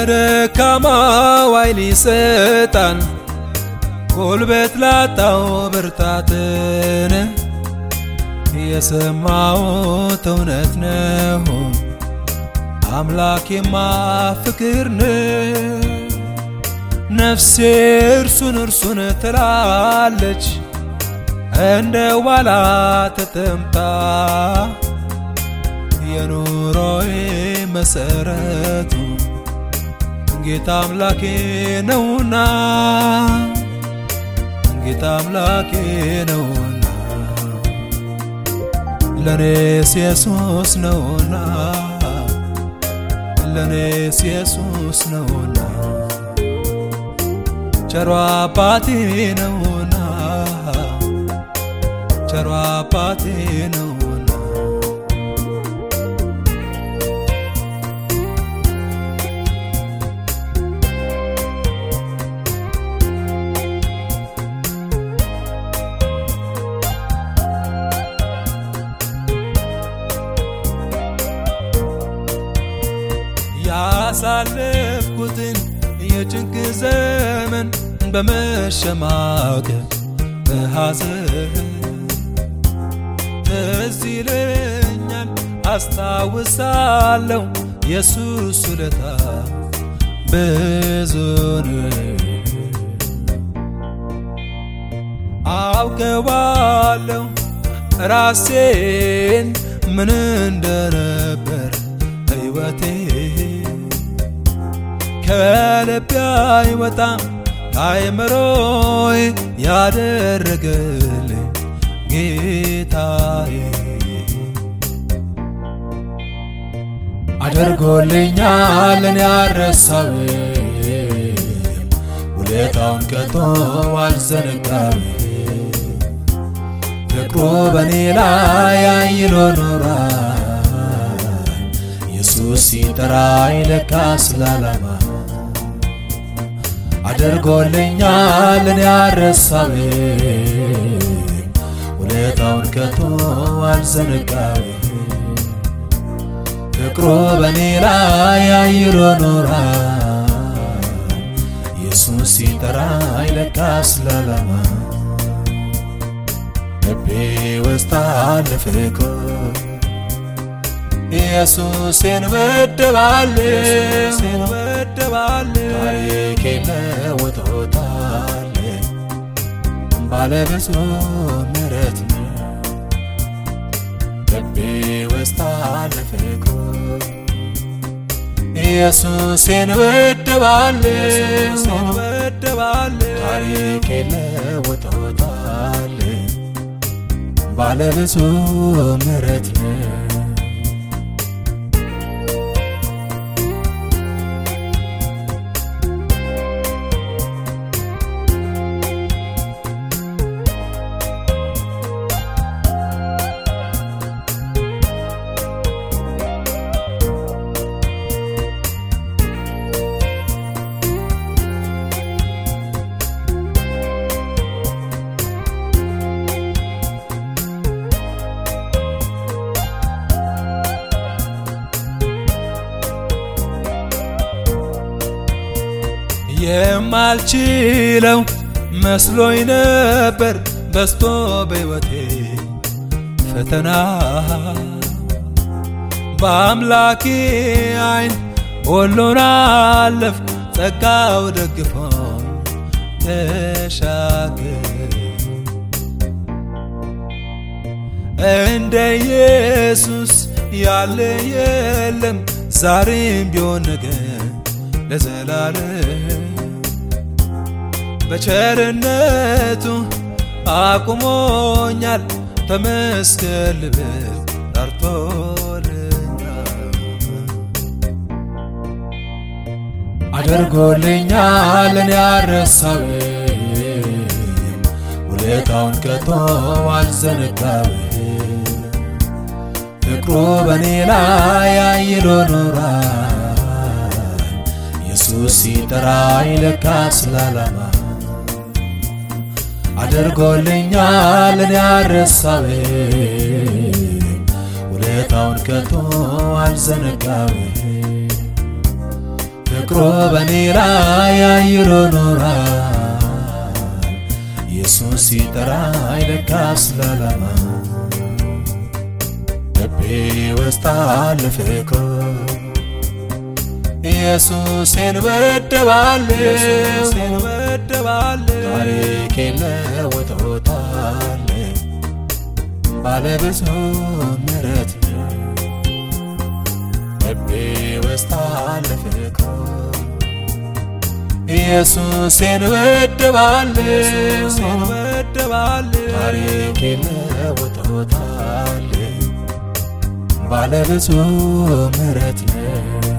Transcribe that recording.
ለደካማው ኃይል ይሰጣል፣ ጉልበት ላጣው ብርታትን። የሰማሁት እውነት ነው፣ አምላኬማ ፍቅር ነው። ነፍሴ እርሱን እርሱን ትላለች እንደ ዋላ ተጠምታ የኑሮዬ መሰረቱ ጌታ አምላኬ ነውና ጌታ አምላኬ ነውና ለኔስ ኢየሱስ ነውና ለኔስ ኢየሱስ ነውና ቸሮ አባቴ ነውና ቸሮ አባቴ ነውና ያሳለፍኩትን የጭንቅ ዘመን በመሸማቀቅ በሐዘን ትዝ ይለኛል አስታውሳለሁ የሱስ ውለታ ብዙ ነው። አውቀዋለሁ ራሴን ምን እንደነበር ሕይወቴ ከልቤ አይወጣም ከአእምሮዬ ያደረገልኝ ጌታዬ አድርጎልኛል እኔ አልረሳውም፣ ውለታውን ከቶ አልዘነጋም። ፍቅሩ በእኔ ላይ አይሎ ኖሯል። ኢየሱስ ሲጠራኝ ለካ ስላላማ አድርጎልኛል እኔ አልረሳውም፣ ውለታውን ከቶ አልዘነጋም። ፍቅሩ በእኔ ላይ አይሎ ኖሯል። ኢየሱስ ሲጠራኝ ለካ ስላላማ ልቤ ውስጥ አለ ፍቅሩ ኢየሱስን ወደባለሁ ታሪኬን ለውጦታል ባለብዙ ምሕረት ነው ልቤ ውስጥ አለ ፍቅሩ ኢየሱስን ወደባለሁ ታሪኬን ለውጦታል ባለብዙ ምሕረት ነው የማልችለው መስሎኝ ነበር በስቶ በሕይወቴ ፈተና በአምላኬ ዓይን ሁሉን አለፍ ጸጋው ደግፎኝ ተሻገር እንደ ኢየሱስ ያለ የለም ዛሬም ቢሆን ነገር ለዘላለም በቸርነቱ አቁሞኛል ተመስገን ልብል ጠርቶልኛል አድርጎልኛል እኔ አልረሳውም ውለታውን ከቶ አልዘነጋውም ፍቅሩ በእኔ ላይ አይሎ ኖሯል ኢየሱስ ሲጠራኝ ለካ ስላላማ አድርጎልኛል እኔ አልረሳውም ውለታውን ከቶ አልዘነጋውም ፍቅሮ በኔ ላይ አይሎ ኖሯል። ኢየሱስ ሲጠራኝ ለካስ ለዓላማ ልቤ ውስጥ አለ ፍቅሩ ኢየሱሴን ወደዋለሁ ታሪኬን ለውጦታል ባለብዙ ምሕረት ነው ልቤ ውስጥ አለ ፍቅሩ ኢየሱሴን ወደዋለሁ ታሪኬን ለውጦታል ባለብዙ ምሕረት ነው